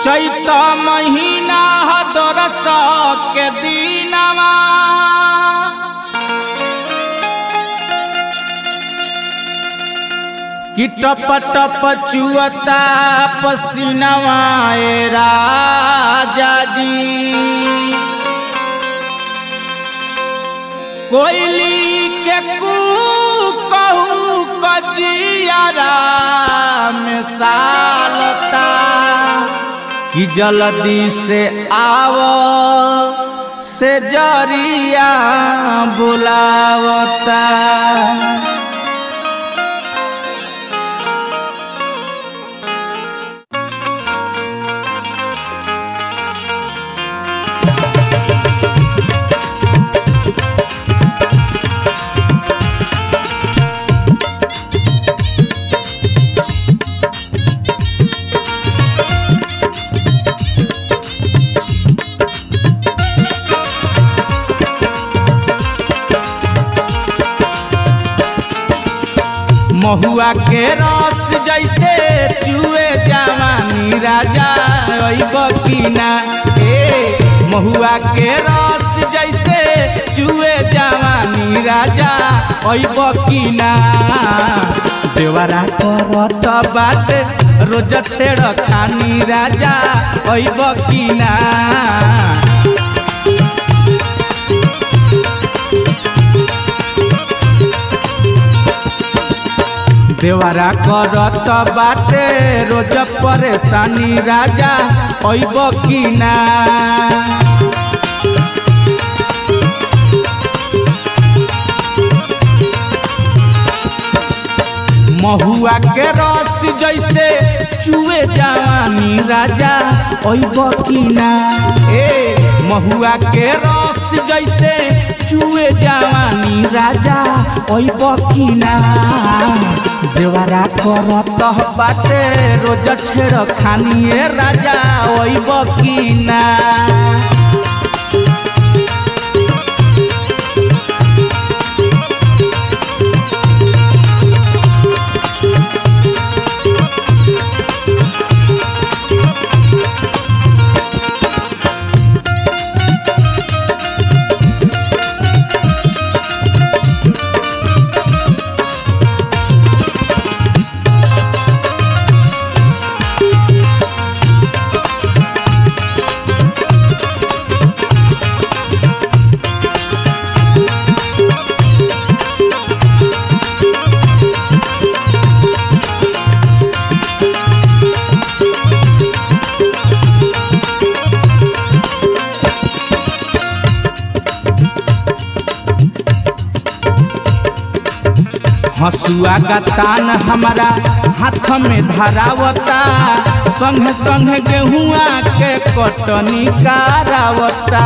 चैत महीना दरस के दीनवा कि टप टप चुअता पसीनवा ए राजा जी कोयली के कू कहू कजियारा में सालता कि जल्दी से आव से जरिया बुलावता महुआ के रस जैसे चुए जवानी राजा अइब की ना ए महुआ के रस जैसे चुए जवानी राजा अइब की ना देवरा करत बाटे रोज छेड़ खानी राजा अइब की ना देवरा करत बाटे रोज परेशानी राजा अइब की ना महुआ के रस जैसे चुए जवानी राजा अइब की ना ए महुआ के रस जैसे चुए जवानी राजा अइब की ना देवरा करत बाटे रोज छेड़ खानिए राजा अइब की ना हसुआ का तान हमारा हाथ में धरावता संग संग गेहुआ के कटनी करावता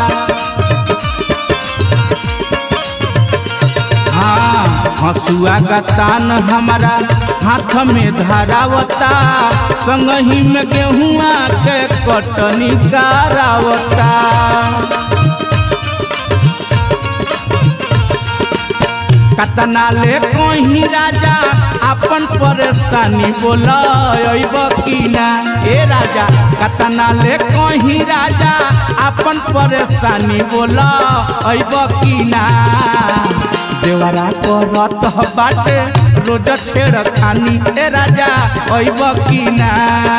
हाँ हसुआ का तान हमारा हाथ में धरावता संग ही में गेहुआ के कटनी करावता कतना ले कहीं राजा अपन परेशानी बोल अइब की ना ए राजा कतना ले कहीं राजा अपन परेशानी बोल अइब की ना देवरा करत बाटे रोज छेड़ खानी ए राजा अइब की ना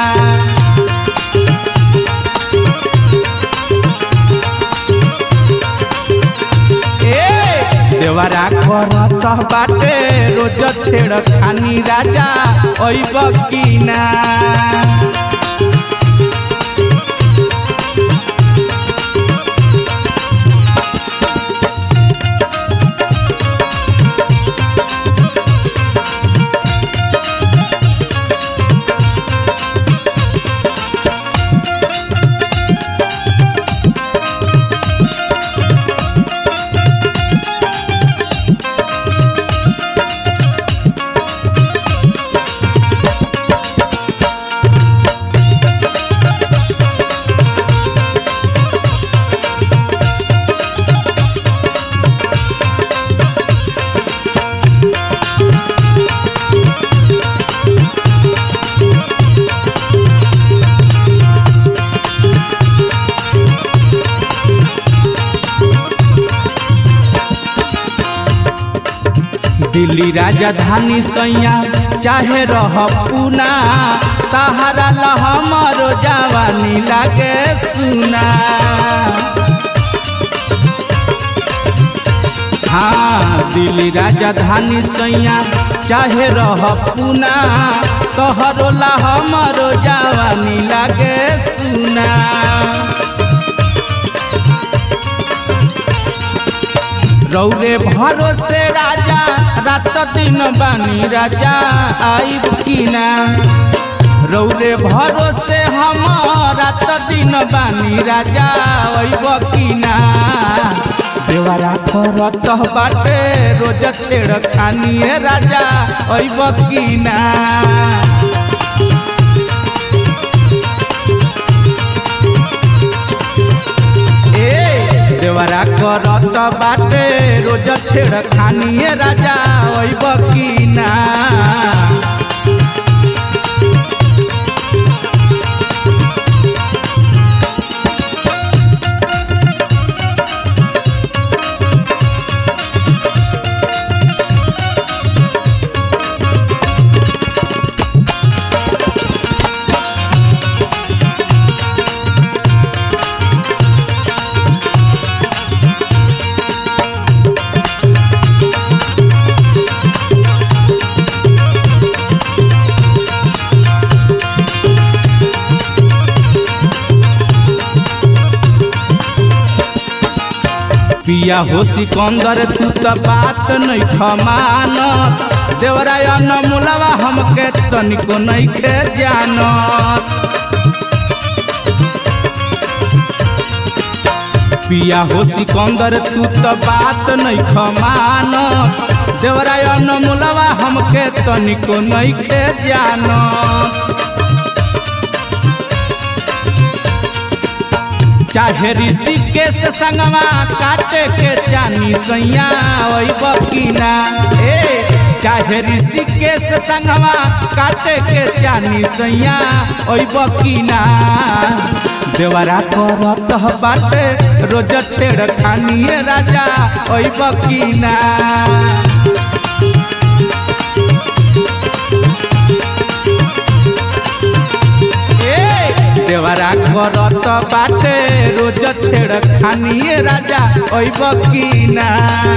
देवरा करत बाटे रोज छेड़ खानी राजा अइब की ना दिल्ली राजधानी सैया चाहे रह पूना तहारा ला हमरो जवानी लागे सुना हाँ दिल्ली राजधानी सैया चाहे रह पूना तोहरो ला हमरो जवानी लागे सुना रौरे भरोसे राजा रात दिन बानी राजा आइब किना रौरे भरोसे हम रात दिन बानी राजा आइब किना देवरा करत बाटे रोज छेड़ खानिए राजा आइब किना देवरा करत बाटे रोज छेड़ खानिए राजा ओइब की ना पिया हो सिकंदर तू तो बात नहीं खमान देवराय मुलवा हमके तनिको नहीं खे जानत पिया हो सिकंदर तू तो बात नहीं खमान देवराय मुलवा हमके तनिको नहीं खे जानत चाहे ऋषिकेश संगवा काटे के चानी सैया ओइब किना ए चाहे ऋषिकेश संगवा काटे के चानी सैया ओइब किना देवरा करत बाटे रोज छेड़ खानिए राजा ओइब किना देवरा करत बाटे रोज छेड़ खानिए राजा ओइब किना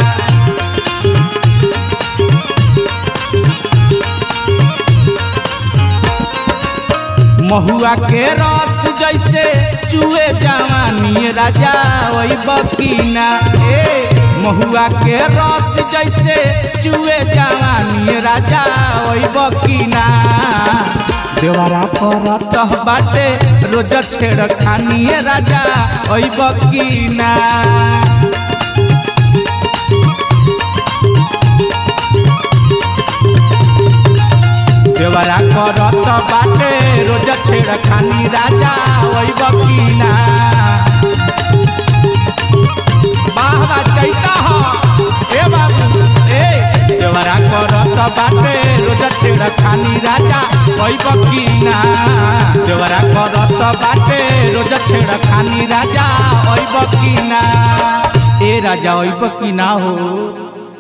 महुआ के रस जैसे चुए जवानी राजा ओइब किना ए महुआ के रस जैसे चुए जवानी राजा ओइब किना देवरा करत बाटे रोज छेड़ खानिए राजा ओइब किना देवरा करत बाटे रोज छेड़ खानी राजा ओइब किना वाह वाह चैता हो ए बाबू ए देवरा करत बाटे रोज छेड़ खानी राजा ओइब किना देवरा करत बाटे रोज छेड़ खानी राजा ओइब किना ए राजा ओइब किना हो